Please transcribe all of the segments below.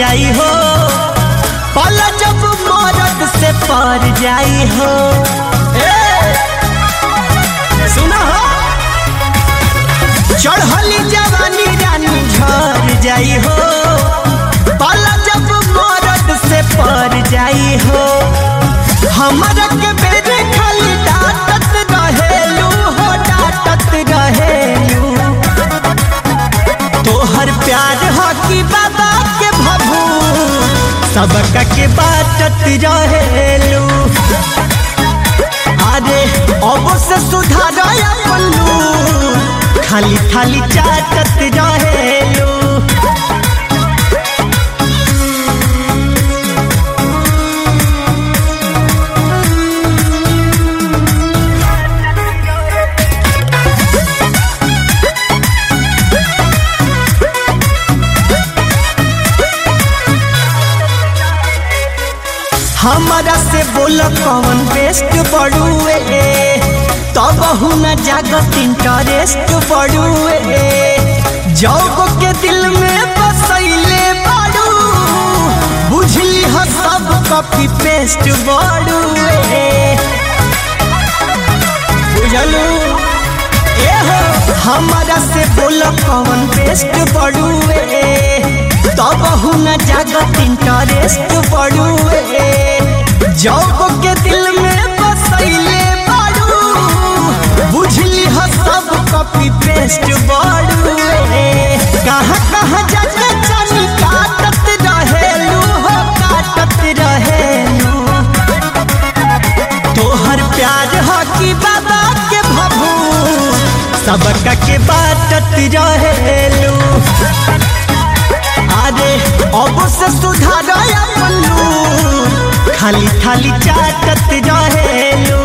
जाई हो पल जब मरद से पर जाई हो ए, सुना हो चढ़ली जवानी रानी झर जाई हो पल जब मरद से पर जाई हो हमरा के बेरे खाली डांटत रहेलू हो डांटत रहेलू तोहर प्यार हो कि बाबा के भभू सबका के बाटत रहेलू अरे अब से सुधार पल्लू खाली खाली चाटत रहेलू हमारा से बोल कौन बेस्ट बड़ुए तब न जागत इंटरेस्ट बड़ुए जौग के दिल में बसैले बाड़ू बुझली ह सब कॉपी पेस्ट बड़ुए बुझलू ए हो हमारा से बोल कौन बेस्ट बड़ुए तब न जागत इंटरेस्ट बड़ुए जौग के दिल में बसैले बाड़ू बुझली ह सब कॉपी पेस्ट बड़ुए कहाँ कहाँ जाके चनी काटत रहेलू हो काटत रहेलू तोहर प्यार हो कि बाबा के भभू सबका के बाटत रहेलू अरे अब से सुधार पल्लू खाली खाली चाटत रहेलू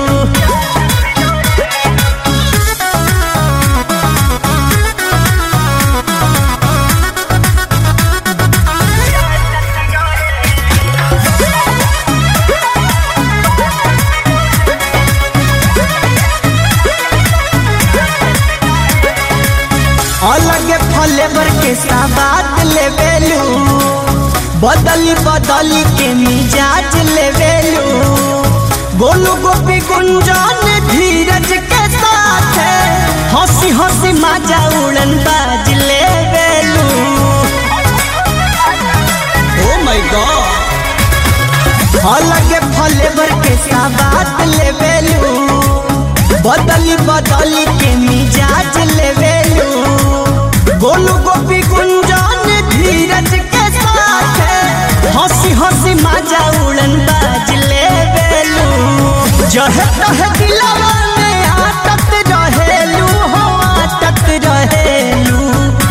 अलग फ्लेवर के साबात लेवेलू बदली बदली के मिजाज लेवेलू गोलू गोपी गुंजन धीरज के साथ हंसी हंसी माजा उड़न बाज लेवेलू ओ माय गॉड अलग फ्लेवर के साबात लेवेलू बदली बदली के मिजाज लेवेलू गोलू गोपी गुंजन धीरज के साथ हंसी हंसी माजा उड़न बाज लेवेलू जह तह दिलवा में आटत रहेलू हो आटत रहेलू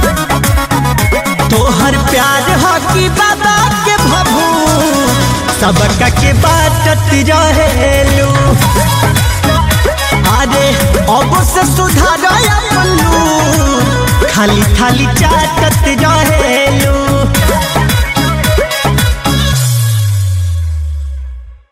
तोहर प्यार हो कि बाबा के भभू सबका के बाटत रहेलू अरे अब से सुधार पल्लू खाली खाली चाटत रहेलू